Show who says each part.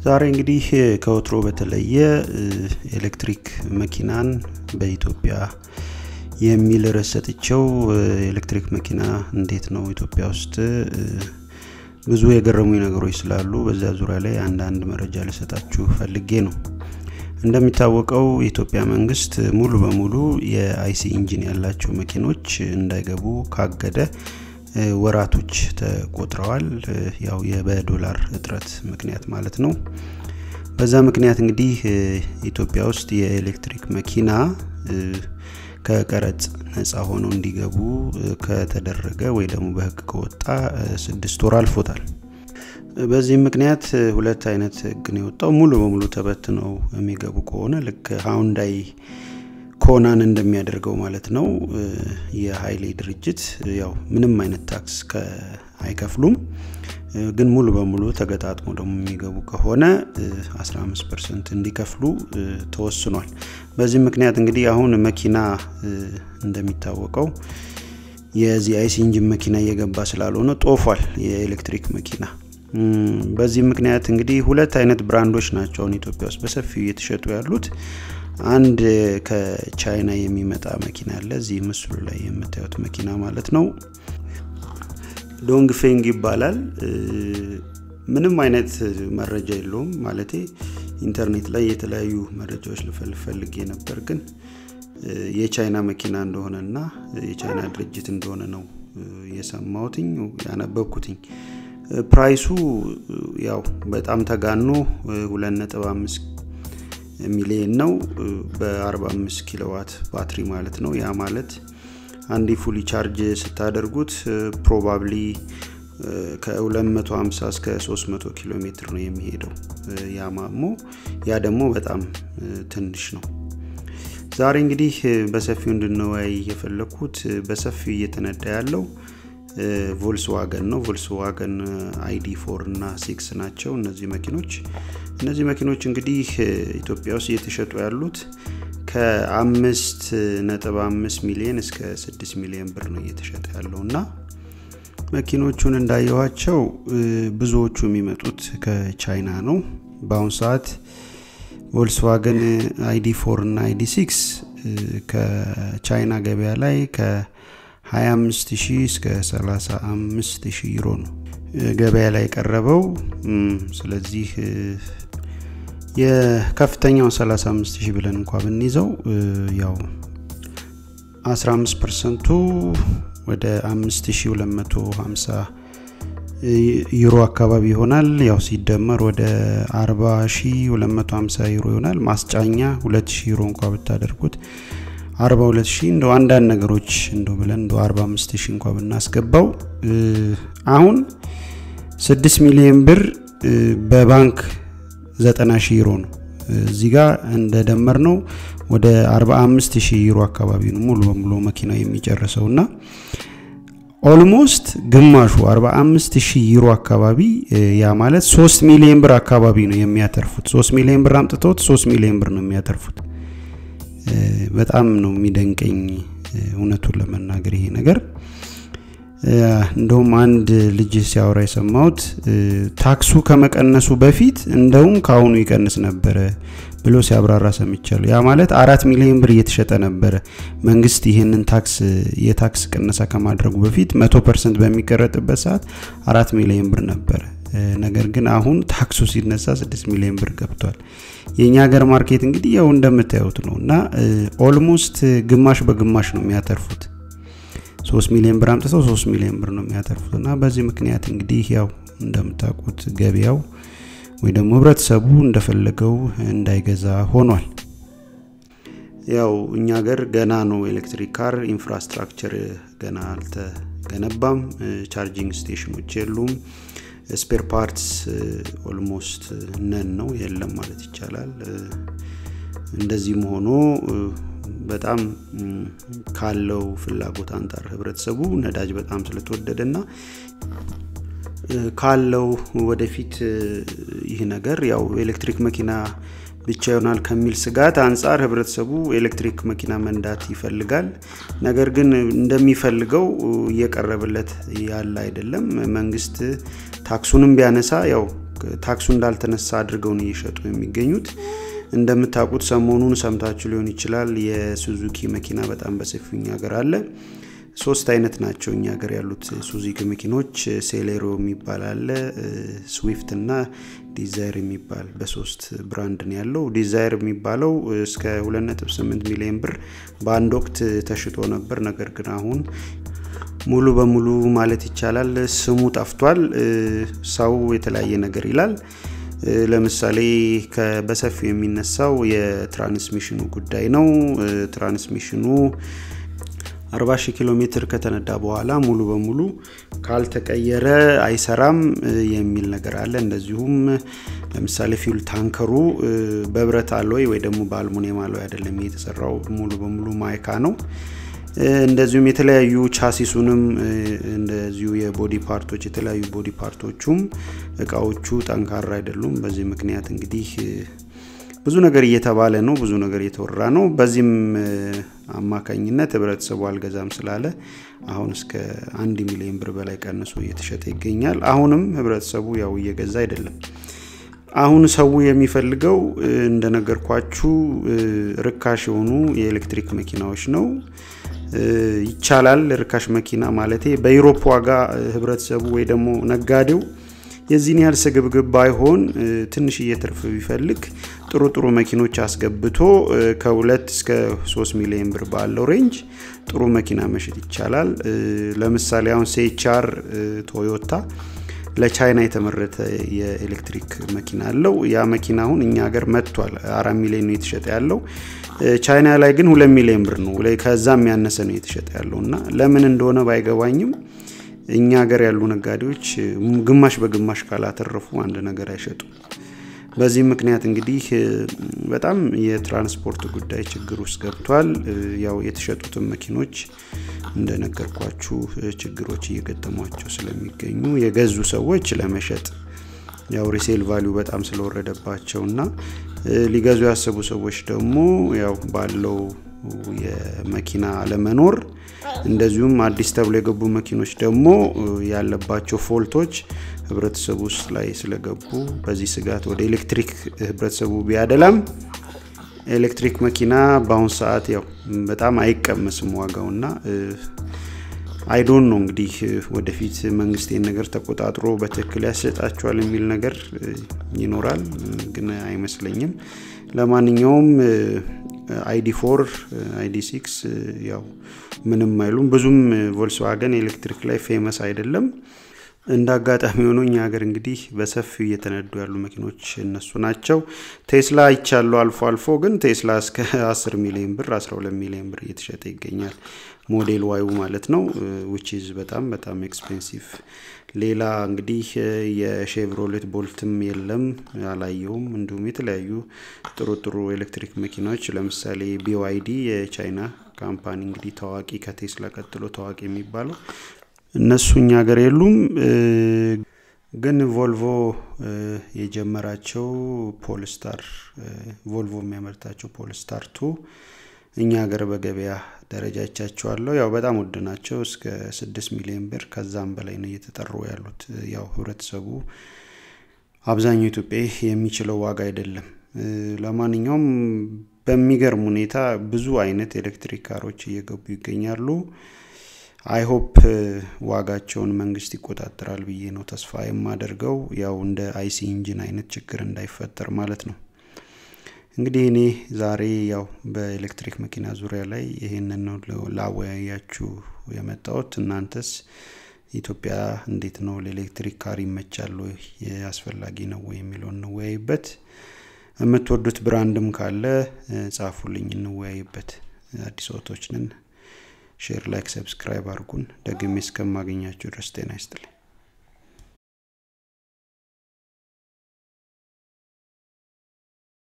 Speaker 1: ዛሬ እንግዲህ ከወትሮ በተለየ ኤሌክትሪክ መኪናን በኢትዮጵያ የሚል ርዕስ ሰጥቼው ኤሌክትሪክ መኪና እንዴት ነው ኢትዮጵያ ውስጥ ብዙ የገረሙኝ ነገሮች ስላሉ በዛ ዙሪያ ላይ አንዳንድ መረጃ ልሰጣችሁ ፈልጌ ነው። እንደሚታወቀው የኢትዮጵያ መንግስት ሙሉ በሙሉ የአይሲ ኢንጂን ያላቸው መኪኖች እንዳይገቡ ካገደ ወራቶች ተቆጥረዋል። ያው በዶላር እጥረት ምክንያት ማለት ነው። በዛ ምክንያት እንግዲህ ኢትዮጵያ ውስጥ የኤሌክትሪክ መኪና ከቀረጽ ነፃ ሆነው እንዲገቡ ከተደረገ ወይ ደግሞ በህግ ከወጣ ስድስት ወር አልፎታል። በዚህም ምክንያት ሁለት አይነት ህግ ነው የወጣው። ሙሉ በሙሉ ተበትነው የሚገቡ ከሆነ ልክ ሃውንዳይ ኮናን እንደሚያደርገው ማለት ነው። የሀይሌ ድርጅት ያው ምንም አይነት ታክስ አይከፍሉም። ግን ሙሉ በሙሉ ተገጣጥሞ ደግሞ የሚገቡ ከሆነ 15 ፐርሰንት እንዲከፍሉ ተወስኗል። በዚህ ምክንያት እንግዲህ አሁን መኪና እንደሚታወቀው የዚህ አይሲ ኢንጂን መኪና እየገባ ስላልሆነ ጦፏል የኤሌክትሪክ መኪና። በዚህ ምክንያት እንግዲህ ሁለት አይነት ብራንዶች ናቸው አሁን ኢትዮጵያ ውስጥ በሰፊው እየተሸጡ ያሉት። አንድ ከቻይና የሚመጣ መኪና አለ፣ እዚህ ምስሉ ላይ የምታዩት መኪና ማለት ነው። ዶንግ ፌንግ ይባላል። ምንም አይነት መረጃ የለውም ማለቴ ኢንተርኔት ላይ የተለያዩ መረጃዎች ልፈልግ ፈልጌ ነበር፣ ግን የቻይና መኪና እንደሆነና የቻይና ድርጅት እንደሆነ ነው የሰማሁትኝ ያነበብኩትኝ። ፕራይሱ ያው በጣም ተጋኖ 2.5 ሚሊየን ነው በ45 ኪሎዋት ባትሪ ማለት ነው። ያ ማለት አንድ ፉሊ ቻርጅ ስታደርጉት ፕሮባብሊ ከ250 እስከ 300 ኪሎ ሜትር ነው የሚሄደው። ያ ማሞ ያ ደግሞ በጣም ትንሽ ነው። ዛሬ እንግዲህ በሰፊው እንድንወያይ የፈለግኩት በሰፊው እየተነዳ ያለው ቮልስዋገን ነው። ቮልስዋገን አይዲ ፎር እና ሲክስ ናቸው እነዚህ መኪኖች። እነዚህ መኪኖች እንግዲህ ኢትዮጵያ ውስጥ እየተሸጡ ያሉት ከአምስት ነጥብ አምስት ሚሊዮን እስከ ስድስት ሚሊዮን ብር ነው እየተሸጠ ያለው እና መኪኖቹን እንዳየኋቸው ብዙዎቹ የሚመጡት ከቻይና ነው። በአሁኑ ሰዓት ቮልስዋገን አይዲ ፎር እና አይዲ ሲክስ ከቻይና ገበያ ላይ ከ 25000 እስከ 35000 ዩሮ ነው ገበያ ላይ የቀረበው። ስለዚህ የከፍተኛውን 35000 ብለን እንኳ ብንይዘው ያው 15 ፐርሰንቱ ወደ 5250 ዩሮ አካባቢ ይሆናል። ያው ሲደመር ወደ 40250 ዩሮ ይሆናል። ማስጫኛ 2000 ዩሮ እንኳ ብታደርጉት 42 ሺህ እንደው አንዳንድ ነገሮች እንደው ብለን እንደው 45 ሺህ እንኳ ብናስገባው አሁን 6 ሚሊዮን ብር በባንክ 90 ሺህ ዩሮ ነው። እዚህ ጋር እንደደመር ነው ወደ 45 ሺህ ዩሮ አካባቢ ነው ሙሉ በሙሉ መኪናው የሚጨርሰው እና ኦልሞስት ግማሹ 45 ሺህ ዩሮ አካባቢ ያ ማለት 3 ሚሊዮን ብር አካባቢ ነው የሚያተርፉት። 3 ሚሊዮን ብር አምጥተውት 3 ሚሊዮን ብር ነው የሚያተርፉት። በጣም ነው የሚደንቀኝ እውነቱን ለመናገር ይሄ ነገር። እንደውም አንድ ልጅ ሲያወራ የሰማሁት ታክሱ ከመቀነሱ በፊት እንደውም ከአሁኑ ይቀንስ ነበረ ብሎ ሲያብራራ ሰምቻለሁ። ያ ማለት አራት ሚሊዮን ብር እየተሸጠ ነበረ መንግስት ይህንን ታክስ የታክስ ቅነሳ ከማድረጉ በፊት መቶ ፐርሰንት በሚቀረጥበት ሰዓት አራት ሚሊዮን ብር ነበረ። ነገር ግን አሁን ታክሱ ሲነሳ ስድስት ሚሊዮን ብር ገብቷል። የእኛ ሀገር ማርኬት እንግዲህ ያው እንደምታዩት ነው እና ኦልሞስት ግማሽ በግማሽ ነው የሚያተርፉት። ሶስት ሚሊዮን ብር አምጥተው ሶስት ሚሊዮን ብር ነው የሚያተርፉት እና በዚህ ምክንያት እንግዲህ ያው እንደምታውቁት ገበያው ወይ ደግሞ ህብረተሰቡ እንደፈለገው እንዳይገዛ ሆኗል። ያው እኛ ሀገር ገና ነው ኤሌክትሪክ ካር ኢንፍራስትራክቸር ገና አልተገነባም። ቻርጂንግ ስቴሽኖች የሉም። ስፔር ፓርትስ ኦልሞስት ነን ነው የለም ማለት ይቻላል። እንደዚህም ሆኖ በጣም ካለው ፍላጎት አንጻር ህብረተሰቡ ነዳጅ በጣም ስለተወደደ ና ካለው ወደፊት ይህ ነገር ያው ኤሌክትሪክ መኪና ብቻ ይሆናል ከሚል ስጋት አንጻር ህብረተሰቡ ኤሌክትሪክ መኪና መንዳት ይፈልጋል። ነገር ግን እንደሚፈልገው እየቀረበለት ያለ አይደለም። መንግስት ታክሱንም ቢያነሳ ያው ታክሱ እንዳልተነሳ አድርገው ነው እየሸጡ የሚገኙት። እንደምታውቁት ሰሞኑን ሰምታችሁ ሊሆን ይችላል የሱዙኪ መኪና በጣም በሰፊው እኛ ሀገር አለ። ሶስት አይነት ናቸው እኛ ሀገር ያሉት ሱዙኪ መኪኖች፣ ሴሌሮ የሚባል አለ፣ ስዊፍት እና ዲዛይር የሚባል በሶስት ብራንድ ነው ያለው። ዲዛይር የሚባለው እስከ 2.8 ሚሊዮን ብር በአንድ ወቅት ተሽጦ ነበር። ነገር ግን አሁን ሙሉ በሙሉ ማለት ይቻላል ስሙ ጠፍቷል። ሰው የተለያየ ነገር ይላል። ለምሳሌ በሰፊው የሚነሳው የትራንስሚሽኑ ጉዳይ ነው። ትራንስሚሽኑ 40 ሺህ ኪሎ ሜትር ከተነዳ በኋላ ሙሉ በሙሉ ካልተቀየረ አይሰራም የሚል ነገር አለ። እንደዚሁም ለምሳሌ ፊውል ታንከሩ በብረት አሎይ ወይ ደግሞ በአልሙኒየም አሎይ አይደለም የተሰራው፣ ሙሉ በሙሉ ማይካ ነው። እንደዚሁም የተለያዩ ቻሲሱንም እንደዚሁ የቦዲ ፓርቶች የተለያዩ ቦዲ ፓርቶቹም እቃዎቹ ጠንካራ አይደሉም። በዚህ ምክንያት እንግዲህ ብዙ ነገር እየተባለ ነው፣ ብዙ ነገር እየተወራ ነው። በዚህም አማካኝነት ህብረተሰቡ አልገዛም ስላለ አሁን እስከ አንድ ሚሊዮን ብር በላይ ቀንሶ እየተሸጠ ይገኛል። አሁንም ህብረተሰቡ ያው እየገዛ አይደለም። አሁን ሰው የሚፈልገው እንደነገርኳችሁ ርካሽ የሆኑ የኤሌክትሪክ መኪናዎች ነው። ይቻላል ርካሽ መኪና ማለቴ በዩሮፕ ዋጋ ህብረተሰቡ ወይ ደግሞ ነጋዴው የዚህን ያህል ስግብግብ ባይሆን ትንሽዬ ትርፍ ቢፈልግ ጥሩ ጥሩ መኪኖች አስገብቶ ከሁለት እስከ ሶስት ሚሊዮን ብር ባለው ሬንጅ ጥሩ መኪና መሸጥ ይቻላል። ለምሳሌ አሁን ሴቻር ቶዮታ ለቻይና የተመረተ የኤሌክትሪክ መኪና አለው። ያ መኪና አሁን እኛ ሀገር መጥቷል። አራት ሚሊዮን ነው የተሸጠ ያለው። ቻይና ላይ ግን ሁለት ሚሊዮን ብር ነው፣ ከዛም ያነሰ ነው የተሸጠ ያለው እና ለምን እንደሆነ ባይገባኝም እኛ ሀገር ያሉ ነጋዴዎች ግማሽ በግማሽ ካላተረፉ አንድ ነገር አይሸጡም። በዚህ ምክንያት እንግዲህ በጣም የትራንስፖርት ጉዳይ ችግር ውስጥ ገብቷል። ያው የተሸጡትን መኪኖች እንደነገርኳችሁ ችግሮች እየገጠሟቸው ስለሚገኙ የገዙ ሰዎች ለመሸጥ ያው ሪሴል ቫሊዩ በጣም ስለወረደባቸው እና ሊገዙ ያሰቡ ሰዎች ደግሞ ያው ባለው የመኪና አለመኖር እንደዚሁም አዲስ ተብሎ የገቡ መኪኖች ደግሞ ያለባቸው ፎልቶች ህብረተሰቡ ውስጥ ላይ ስለገቡ በዚህ ስጋት ወደ ኤሌክትሪክ ህብረተሰቡ ቢያደላም ኤሌክትሪክ መኪና በአሁን ሰዓት ያው በጣም አይቀመስም ዋጋውና አይዶን ነው እንግዲህ ወደፊት መንግስት ይህን ነገር ተቆጣጥሮ በትክክል ያሰጣቸዋል የሚል ነገር ይኖራል፣ ግን አይመስለኝም። ለማንኛውም አይዲ ፎር አይዲ ሲክስ ያው ምንም አይሉም። ብዙም ቮልስዋገን ኤሌክትሪክ ላይ ፌመስ አይደለም። እንደ አጋጣሚ ሆኖ እኛ ሀገር እንግዲህ በሰፊው እየተነዱ ያሉ መኪኖች እነሱ ናቸው። ቴስላ ይቻሉ አልፎ አልፎ፣ ግን ቴስላ እስከ 10 ሚሊዮን ብር 12 ሚሊዮን ብር እየተሸጠ ይገኛል። ሞዴል ዋዩ ማለት ነው ዊች ኢዝ በጣም በጣም ኤክስፔንሲቭ። ሌላ እንግዲህ የሼቭሮሌት ቦልትም የለም አላየውም። እንዲሁም የተለያዩ ጥሩ ጥሩ ኤሌክትሪክ መኪናዎች ለምሳሌ ቢዋይዲ የቻይና ካምፓኒ እንግዲህ ታዋቂ ከቴስላ ቀጥሎ ታዋቂ የሚባለው እነሱ እኛ ሀገር የሉም። ግን ቮልቮ የጀመራቸው ፖልስታር ቮልቮ የሚያመርታቸው ፖልስታር ቱ እኛ ሀገር በገበያ ደረጃ ይቻቸዋለሁ። ያው በጣም ውድ ናቸው። እስከ ስድስት ሚሊዮን ብር ከዛም በላይ ነው እየተጠሩ ያሉት። ያው ህብረተሰቡ አብዛኛው ኢትዮጵያ የሚችለው ዋጋ አይደለም። ለማንኛውም በሚገርም ሁኔታ ብዙ አይነት ኤሌክትሪክ ካሮች እየገቡ ይገኛሉ። አይሆፕ ዋጋቸውን መንግስት ይቆጣጠራል ብዬ ነው ተስፋ የማደርገው። ያው እንደ አይሲ ኢንጂን አይነት ችግር እንዳይፈጠር ማለት ነው። እንግዲህ እኔ ዛሬ ያው በኤሌክትሪክ መኪና ዙሪያ ላይ ይሄንን ነው ላወያያችሁ የመጣሁት። እናንተስ ኢትዮጵያ እንዴት ነው ለኤሌክትሪክ ካር ይመቻል ወይ አስፈላጊ ነው ወይ የሚለውን እንወያይበት። የምትወዱት ብራንድም ካለ ጻፉልኝ፣ እንወያይበት። አዲስ ወቶች ነን። ሼር፣ ላይክ፣ ሰብስክራይብ አድርጉን። ደግሜ እስከማገኛችሁ ድረስ ጤና ይስጥልኝ።